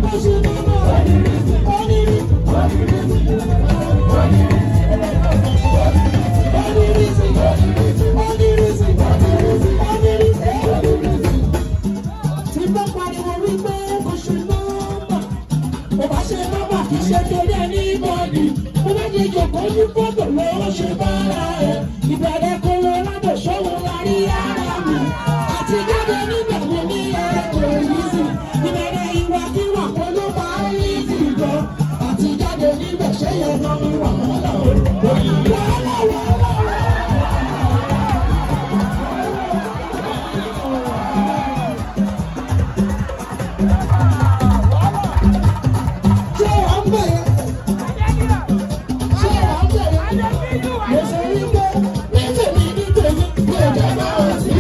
Ìbẹ̀rẹ̀ kó lọ lábẹ̀ ṣọ́wọ́ lárí ara mi. Àti jáde níbẹ̀ mo ní ẹ̀kọ́ yìí sí. Ìbẹ̀rẹ̀ ìwà kí wà kó ló máa ń yí sí jọ. Àti jáde níbẹ̀ ṣé yẹn lọ ní wàhálà o. Wàhálà wàhálà. Ṣé wà ń bẹ̀ yẹn? Ṣé wà ń bẹ̀ yẹn? Mo sọ wípé ní tèmi ní tèmi mi ò jẹ́ bá wọn sí.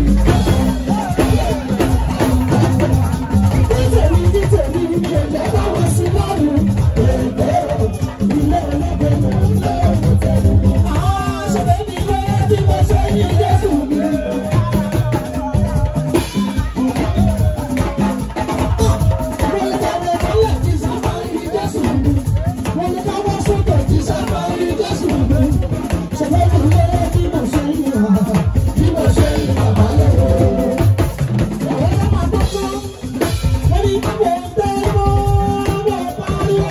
Ní tèmi ní tèmi mi ò jẹ́ bá wọn sí lọ́rùn. Èdè ilé ẹlẹ́gbẹ̀ẹ́ mi ò lé òkútẹ́lú. Àwọn ṣẹlẹ̀ mi lé bí mo ṣe yí Jésù mi. Mo lè kàwé kọ́lẹ̀ tí sábà yí Jésù mi. Mo lè káwọ́ sókè tí sábà yí Jésù mi. Ṣẹlẹ̀ mi lé bí mo ṣe yí bàbá. Bí mo ṣe yí bàbá lọ́wọ́. Àwọn ọmọ máa gbọ́dọ̀. Wọ́n ní mo tẹ́ mọ́ mo pariwo.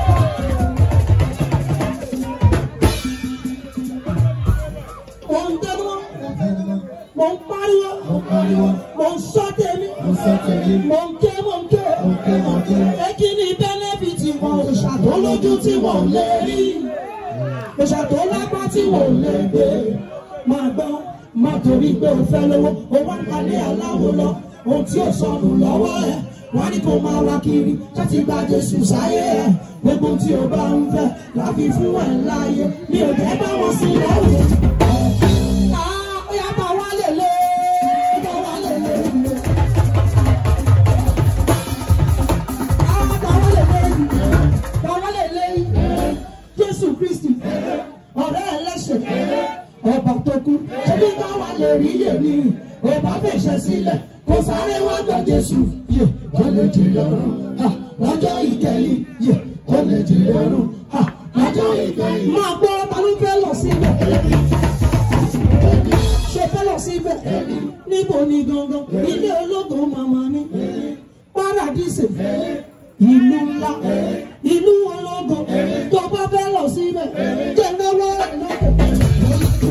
Mo ń tẹ́ mọ́. Mo ń pariwo. Mo ń sọ tèmi. Mo ń ké mo ń ké. Ẹ kí ni bẹ́nẹ́fìtì wọn òòṣà tó lójú tí wọ́n ò lè rí? Òòṣà tó lápá tí wọ́n ò lè gbé. Máa gbọ́, máa torí pé o fẹ́ lówó, o wá kalẹ̀ aláwo lọ, ohun tí ò sọnù lọ́wọ́ ẹ̀. Wọ́n ní kó máa wá kiri, láti gba Jésù sáyé ẹ̀. Gbogbo tí o bá ń fẹ́, láfi fún ẹ̀ láàyè. Mi ò jẹ́ bá wọn sí lọ́rùn. Ah, ó yá bá wá lè lé, bá wá lè lé. Jésù Kristi, ọ̀rẹ́ ẹlẹ́ṣẹ̀, ọba tó kú, ṣébí káwa lè rí yèmí, ọba fèsì sílẹ̀, kò sáré wá gba Jésù, yè kó lè jí lọ́rùn, ha, lọ́jọ́ ìkẹyìn, yè kó lè jí lọ́rùn, ha, lọ́jọ́ ìkẹyìn. Máa gbọ́ ta ló fẹ́ lọ síbẹ̀? Ṣé fẹ́ lọ síbẹ̀? Níbo ni gangan? Ilé ológun màmá mi paradise ìlú ńlá ìlú ológo tó bá fẹ́ lọ síbẹ̀ jẹ́ náwó ẹ̀ lọ́kẹ̀.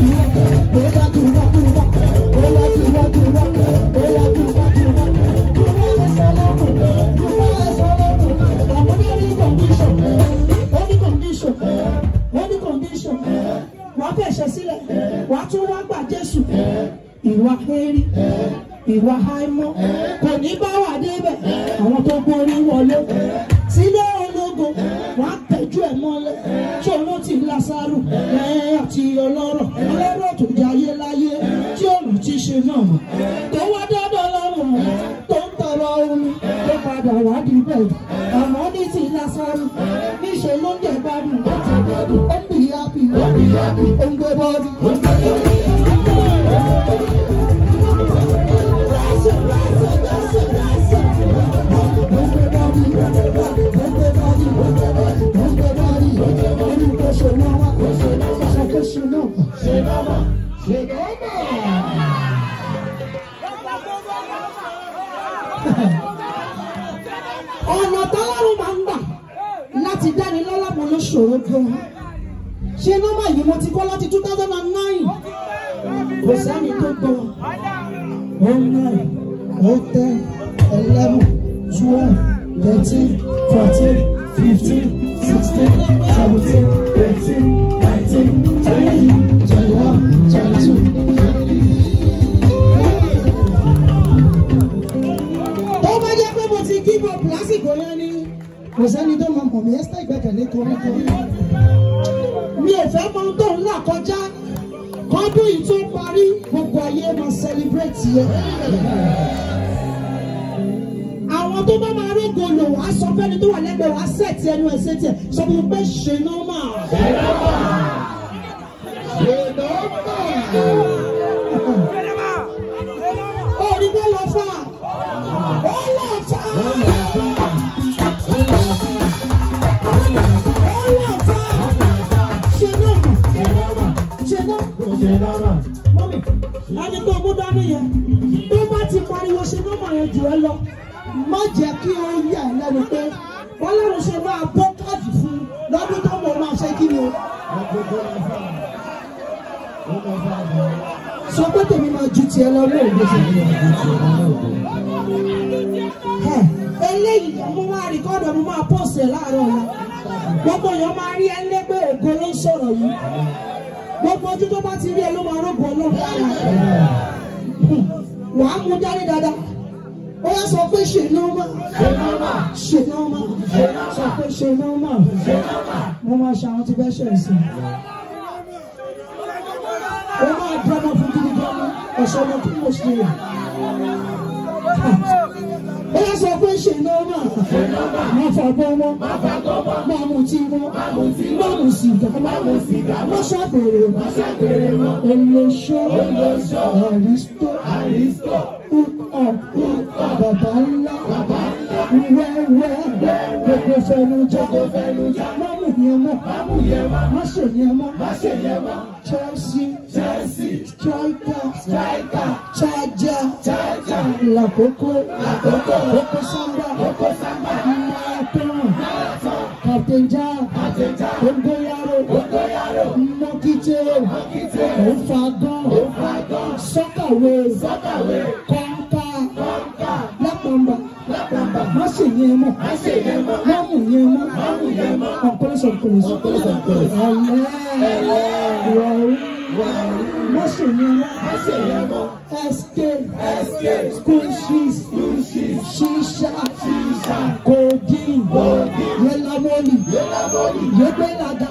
wàá fẹ̀ṣẹ̀ sílẹ̀ wàá tún wá gbà Jésù ìwà hẹ́rí ìwà àìmọ́ kò ní bá wà débẹ̀ àwọn tó borí wọlé sílé ológo wà á tẹ̀jú ẹ̀ mọ́lẹ̀ tí olóò ti Lásárù ẹ̀ àti ọlọ́rọ̀ ọlọ́rọ̀ tó jayé láyé tí òun ti ṣe náà mọ̀ tó wá dọ́dọ̀ lọ́rùn tó ń tọrọ omi tó padà wá dìbẹ̀ àmọ́ ní ti Lásárù níṣẹ́ ló ń jẹ gbádùn ó ń bì yápì ó ń gbé bọ́ọ̀dù. ọ̀nà tọ́lọ́run máa ń gbà láti dáni lọ́lá mo ló ṣòro gan ṣé nọ́mbà yìí mo ti kọ́ láti two thousand and nine kò sẹ́ni tó gbọ́ oh nine oh ten eleven twelve thirteen fourteen fifteen sixteen seventeen eighteen nineteen twenty twenty-one twenty-two. tó bá jẹ́ pé mo ti give up lásìkò yẹn ni kò sẹ́ni tó máa mọ̀ mí ẹ́sítẹ́ ìgbẹ́kẹ̀lé koríko mi ò fẹ́ mọ ohun tó ń là kọjá kọ́dún yìí tó parí gbogbo ayé máa celebrate yẹn. àwọn tó bá máa rógo lò wá sọ fẹ́ni tó wà lẹ́gbẹ̀ẹ́ wá sẹ́ẹ̀tì ẹnu ẹ̀ sẹ́ẹ̀tì ẹ̀ sọ fún mi pé ṣe nọ́mà. ó ní bẹ́ẹ̀ lọ fà ó lọ fà jẹ́ kí ó yà ẹ́ lẹ́nu pé bọ́lọ́run ṣe máa bọ́ káàdì fún lọ́dún tó mọ̀ máa ṣe kí ni o. sọ pé tèmi máa ju tiẹ̀ lọ ní òde ṣe. Ẹ, eléyìí mo máa rìkọ́dọ̀ mo máa pọ̀sì ẹ̀ láàárọ̀ ọ̀la gbogbo èèyàn máa rí ẹ lé pé ògo ló ń sọ̀rọ̀ yìí gbogbo ojú tó bá ti rí ẹ ló máa rògbò ọlọ́run lára wà á mú dání dáadáa ó yẹ sọ pé ṣe nọ́ọ̀mà ṣe nọ́ọ̀mà sọ pé ṣe nọ́ọ̀mà mo máa ṣe àwọn tí bẹ́ẹ̀ ṣe ẹ̀sìn ó máa dọ́mọ fún gidi gan ni ẹ̀ṣọ́ ọmọ kí mo ṣe yà ó yẹ sọ pé ṣe nọ́ọ̀mà máa fàgbọ́ mọ́ máa mú tí mọ́ máa mú sìgá máa ṣàgbèrè olóṣó àrísító bàbá ńlá wẹ́wẹ́ gbogbo fẹnujá mámù yẹn mọ́ má ṣe yẹn mọ́ Chelsea striker charger lakoko koko samba marathon captain jack ongoyaro mokite ofagan sọkàwé kọńkà lápàmbà má ṣe yẹn mọ́ mámù yẹn mọ́ ọ̀pọ̀lọpọ̀ ọ̀pọ̀lọpọ̀ ọ̀lẹ́ má ṣe yẹn mọ́ SK school shoes shisha codeine yelamoli yegbelaga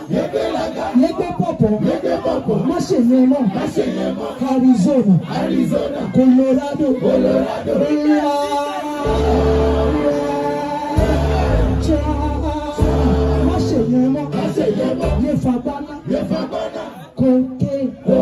yegbepọpọ má ṣe yẹn mọ́ Arizona Colorado má ṣe yẹn mọ́ yefagbana kòkè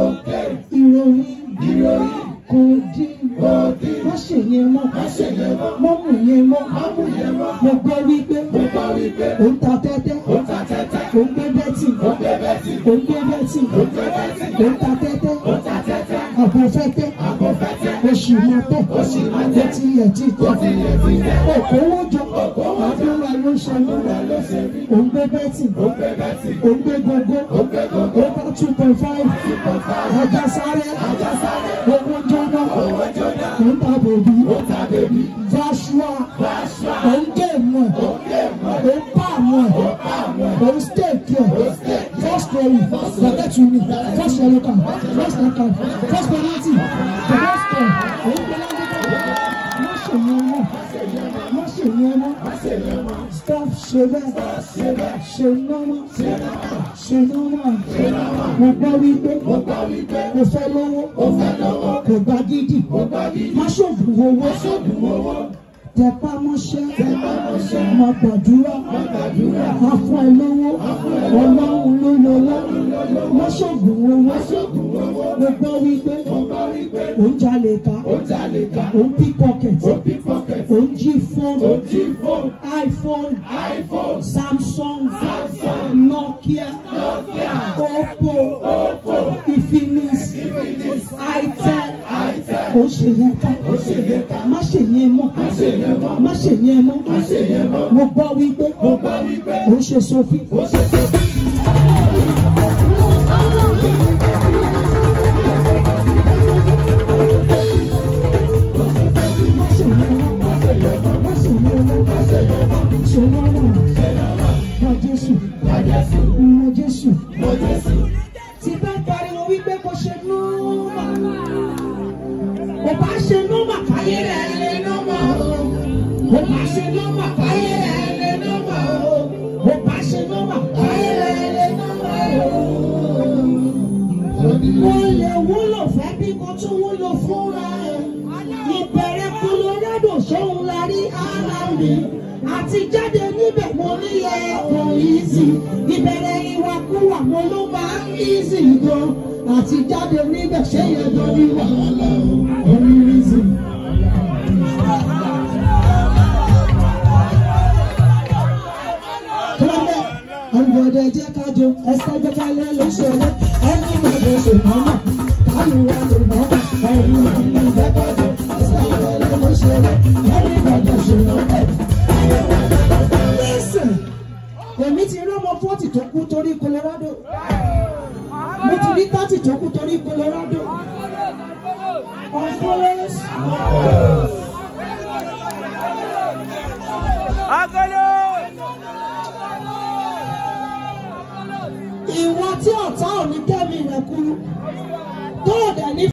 ìròyìn kòdì má ṣe yẹn mọ́ mọ́mù yẹn mọ́ mo gbọ́ wípé ó ń ta tẹ́tẹ́ ó ń gbé bẹ́tì ó ń gbé bẹ́tì ó ń ta tẹ́tẹ́ àbọ̀fẹ́tẹ́ oṣù mọ́tẹ́ ó tilẹ̀ ti tẹ́ òkòwò jọ àdúrà ló ṣe mí ó ń gbé bẹ́tì ó ń gbé gógó ó bá two point five ọjà sáré owó jọ́nà ó ń ta bèbí Joshua ó ń gé mọ́ ó ń pa mọ́ ó ń stake ẹ̀ first story bàtẹ́ tù mí first yellow card first red card first penalty the first goal ó ń gbé lágbègbè má ṣe yẹn mọ́ má ṣe yẹn mọ́ stop ṣe bẹ́ẹ̀ ṣe nọ́mọ́ ṣe nọ́mọ́ mo gbọ́ wípé mo fẹ́ lọ́wọ́ kò gba gidi má ṣògùn owó tẹpá mọ́ṣẹ́ má gbàdúrà má fún ẹ lọ́wọ́ ọlọ́run ló lọ́wọ́ má ṣògùn owó mo gbọ́ wípé ó ń jalè ká ó ń pickpocket ó ń jí fóònù iphone samsung nokia oppo infinix itel ó ṣe yẹn ká má ṣe yẹn mọ́ má ṣe yẹn mọ́ mo gbọ́ wípé ó ṣe sọfí. Tí bá pariwo wípé kò ṣe númà, kò bá ṣe númà káyé rẹ̀ lé númà o. Kò bá ṣe númà káyé rẹ̀ lé númà o. Kò bá ṣe númà káyé rẹ̀ lé númà o. Mo lè wúlò fẹ́ bí mo tún wúlò fúnra ẹ̀. Ìbẹ̀rẹ̀ Colorado ṣóun la rí ara mi. Àti jáde níbẹ̀ mo ní ẹ̀kọ́ easy. Ìbẹ̀rẹ̀ ìwàkuwà mo ló máa ń easy gan. Àti jáde níbẹ̀ ṣé yẹn jọ ní wàhálà o. Orí reason. Kílódé ọ̀gbọ̀dẹ̀ jẹ́ kájọ ẹsẹ̀ gbẹ́kálẹ̀ ló ṣeré ẹni ìgbàgbọ́ ṣe mọ́mọ́ káyọ̀ wà ló mọ́mọ́ ẹ̀rù ìgbàgbọ́ jẹ́ kájọ ẹsẹ̀ gbẹ́kálẹ̀ ló ṣeré ẹni ìgbàgbọ́ ṣe mọ́mọ́. torí Colorado mo ti rí thirty tó kú torí Colorado ọ̀fọ́lẹ́s ìwọ tí ọ̀tá ò ní kẹ́